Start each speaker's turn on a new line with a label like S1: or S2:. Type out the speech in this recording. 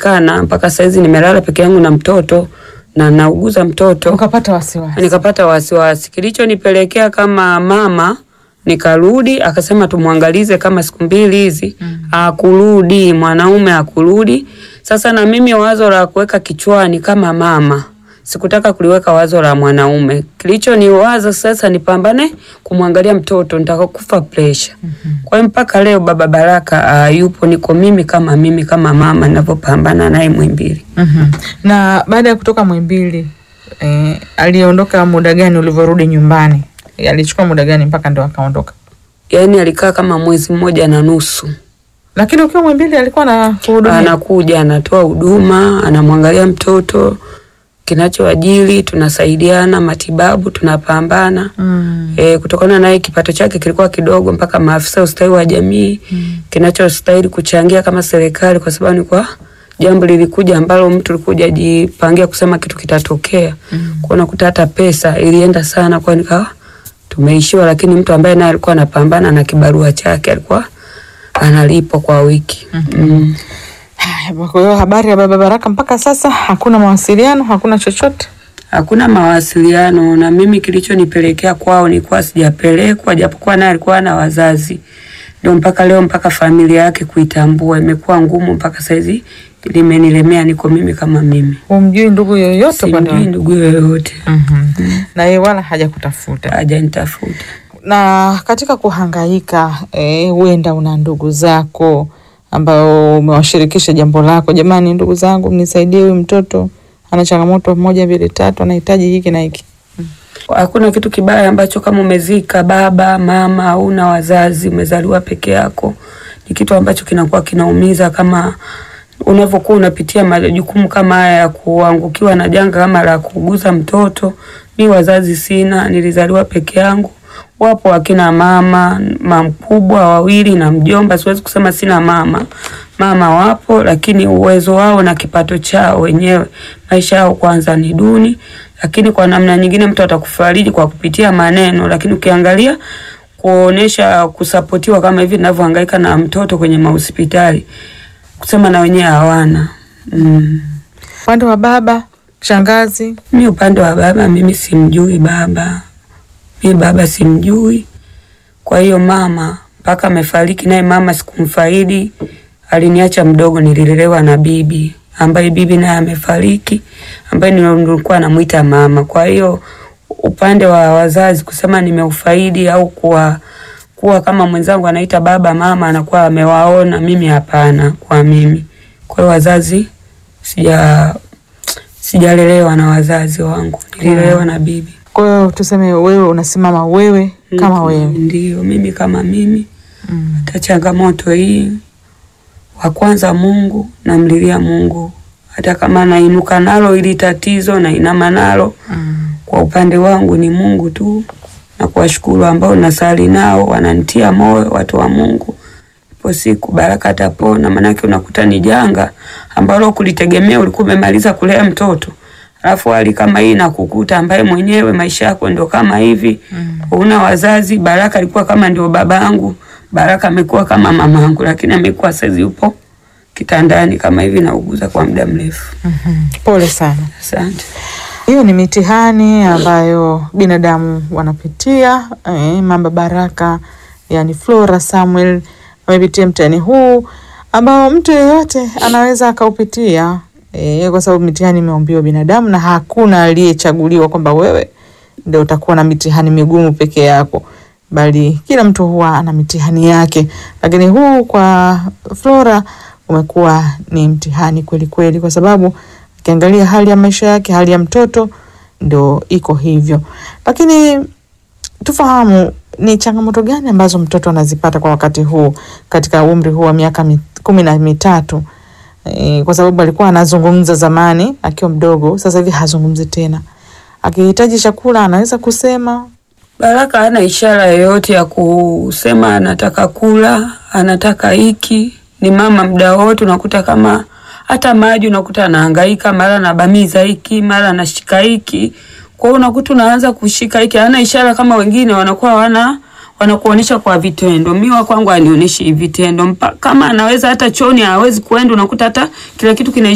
S1: kuonekana mpaka saizi nimelala peke yangu na mtoto na nauguza mtoto
S2: Ukapata wasiwasi.
S1: nikapata wasiwasi. Kilichonipelekea kama mama, nikarudi akasema tumwangalize kama siku mbili hizi mm. Akurudi mwanaume akurudi. Sasa na mimi wazo la kuweka kichwani kama mama sikutaka kuliweka wazo la mwanaume. Kilichoniwaza sasa nipambane kumwangalia mtoto, nitakufa pressure. Mm-hmm. Kwa hiyo mpaka leo baba Baraka uh, yupo, niko mimi kama mimi kama mama ninavyopambana naye Mwimbili.
S2: Mhm. Na baada ya kutoka Mwimbili eh, aliondoka muda gani ulivyorudi nyumbani? Eh, Alichukua muda gani mpaka ndo akaondoka?
S1: Yaani alikaa kama mwezi mmoja na nusu.
S2: Lakini ukiwa Mwimbili alikuwa na kuhudumia.
S1: anakuja anatoa huduma, anamwangalia mtoto, kinachoajili tunasaidiana, matibabu tunapambana.
S2: Mm.
S1: E, kutokana naye kipato chake kilikuwa kidogo, mpaka maafisa ustawi wa jamii mm. kinachostahili kuchangia kama serikali, kwa sababu ni kwa jambo lilikuja ambalo mtu alikuja jipangia kusema kitu kitatokea mm. kwa unakuta hata pesa ilienda sana, kwa nikawa tumeishiwa, lakini mtu ambaye naye alikuwa anapambana na kibarua chake alikuwa analipwa kwa wiki mm. Mm.
S2: Haya, Kwa hiyo habari ya baba Baraka mpaka sasa hakuna mawasiliano, hakuna chochote.
S1: Hakuna mawasiliano na mimi, kilichonipelekea kwao nilikuwa sijapelekwa, japokuwa naye alikuwa na wazazi, ndio mpaka leo, mpaka familia yake kuitambua imekuwa ngumu, mpaka saizi limenilemea, niko mimi kama mimi,
S2: Humjui ndugu yoyote upande
S1: simjui
S2: wako?
S1: ndugu yoyote,
S2: Mhm. Na yeye wala hajakutafuta.
S1: hajanitafuta.
S2: Na katika kuhangaika eh, huenda una ndugu zako ambao umewashirikisha jambo lako, jamani, ndugu zangu, mnisaidie, huyu mtoto ana changamoto moja mbili tatu, anahitaji hiki na hiki.
S1: Hakuna kitu kibaya ambacho kama umezika baba mama, hauna wazazi, umezaliwa peke yako, ni kitu ambacho kinakuwa kinaumiza kama unavyokuwa unapitia majukumu kama haya ya kuangukiwa na janga kama la kuuguza mtoto. Mi wazazi sina, nilizaliwa peke yangu. Wapo akina mama mamkubwa wawili na mjomba, siwezi kusema sina mama. Mama wapo, lakini uwezo wao na kipato chao wenyewe, maisha yao kwanza ni duni, lakini kwa namna nyingine mtu atakufariji kwa kupitia maneno, lakini ukiangalia kuonesha kusapotiwa kama hivi ninavyohangaika na mtoto kwenye mahospitali, kusema na wenyewe hawana. Mm.
S2: Upande wa baba, shangazi,
S1: Mi upande wa baba, mimi simjui baba, mi baba simjui. Kwa hiyo mama mpaka amefariki, naye mama sikumfaidi, aliniacha mdogo, nililelewa na bibi ambaye bibi naye amefariki, ambaye nilikuwa namuita mama. Kwa hiyo upande wa wazazi kusema nimeufaidi au kuwa kuwa kama mwenzangu anaita baba mama anakuwa amewaona, mimi hapana. Kwa mimi, kwa hiyo wazazi sija sijalelewa na wazazi wangu, nililelewa na bibi.
S2: kwa hiyo tuseme wewe unasimama wewe kama
S1: Mm,
S2: wewe.
S1: Ndio, mimi kama mimi.
S2: Mm.
S1: Hata changamoto hii, wa kwanza Mungu, namlilia Mungu, hata kama nainuka nalo ili tatizo nainama nalo,
S2: Mm.
S1: kwa upande wangu ni Mungu tu, na kuwashukuru ambao nasali nao wananitia moyo, watu wa Mungu. Ipo siku Baraka atapona, maanake unakuta ni janga ambalo kulitegemea, ulikuwa umemaliza kulea mtoto alafu hali kama hii nakukuta, ambaye mwenyewe maisha yako ndo kama hivi
S2: Mm.
S1: una wazazi. Baraka alikuwa kama ndio babangu, Baraka amekuwa kama mamangu, lakini amekuwa saizi yupo kitandani kama hivi, nauguza kwa muda mrefu.
S2: Mhm. Pole sana.
S1: Asante.
S2: Hiyo ni mitihani ambayo binadamu wanapitia. Eh, mama Baraka yani Flora Samuel amepitia mtihani huu ambao mtu yeyote anaweza akaupitia, eh, kwa sababu mitihani imeumbiwa binadamu na hakuna aliyechaguliwa kwamba wewe ndio utakuwa na mitihani migumu peke yako, bali kila mtu huwa ana mitihani yake, lakini huu kwa Flora umekuwa ni mtihani kweli kweli, kwa sababu ukiangalia hali ya maisha yake, hali ya mtoto ndo iko hivyo. Lakini tufahamu ni changamoto gani ambazo mtoto anazipata kwa wakati huu katika umri huu wa miaka mi- kumi na mitatu e, kwa sababu alikuwa anazungumza zamani akiwa mdogo, sasa hivi hazungumzi tena. Akihitaji chakula anaweza kusema
S1: Baraka hana ishara yoyote ya kusema anataka kula, anataka hiki. Ni mama muda wote, unakuta kama hata maji unakuta anahangaika, mara anabamiza hiki, mara anashika hiki. Kwa hiyo unakuta unaanza kushika hiki, hana ishara kama wengine wanakuwa wana wanakuonyesha kwa vitendo. Mimi wa kwangu anionyeshi vitendo, Mpa- kama anaweza hata choni hawezi kuenda, unakuta hata kila kitu kinaishia